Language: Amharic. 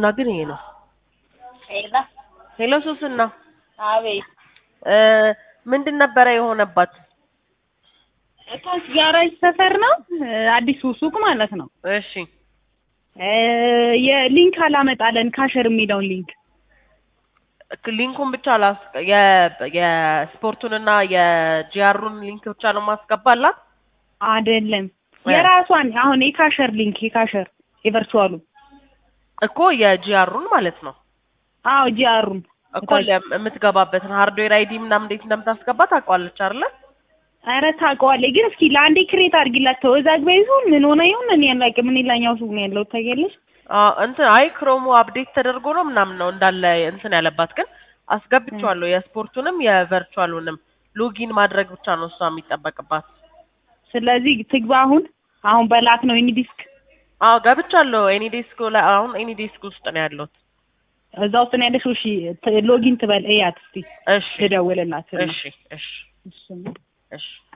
ሱስና ግን ይሄ ነው። ሄላ ሄሎ ሱስና አቤት እ ምንድን ነበረ የሆነባት? እታች ጋራጅ ሰፈር ነው እ አዲሱ ሱቅ ማለት ነው። እሺ እ የሊንክ አላመጣለን ካሸር የሚለውን ሊንክ ክ- ሊንኩን ብቻ ላስ የ- የስፖርቱንና የጂአሩን ሊንክ ብቻ ነው ማስገባላት። አይደለም እ የራሷን አሁን የካሸር ሊንክ የካሸር የቨርቹዋሉ እኮ የጂአሩን ማለት ነው አዎ ጂአሩን እኮ ለ- የምትገባበትን ሃርድዌር አይዲ ምናምን እንዴት እንደምታስገባ ታውቀዋለች አይደለ? ኧረ ታውቀዋለች ግን እስኪ ለአንዴ ክሬት አድርጊላት ተወዛግባ ይሁን ምን ሆነ ይሁን እኔ አላውቅም እኔ ላኛው ሱቅ ነው ያለው ታውቂያለሽ አዎ እንትን አይ ክሮሙ አፕዴት ተደርጎ ነው ምናምን ነው እንዳለ እንትን ያለባት ግን አስገብቼዋለሁ የስፖርቱንም የቨርቹዋሉንም ሎጊን ማድረግ ብቻ ነው እሷ የሚጠበቅባት። ስለዚህ ትግባ አሁን አሁን በላክ ነው ኤኒ ዲስክ አዎ ገብቻለሁ። ኤኒ ዴስክ ላይ አሁን ኤኒ ዴስክ ውስጥ ነው ያለሁት። እዛ ውስጥ ነው ያለሽው እሺ ት- ሎጊን ትበል እያት እስቲ እሺ ልደውልላት እሺ እሺ እሺ እሺ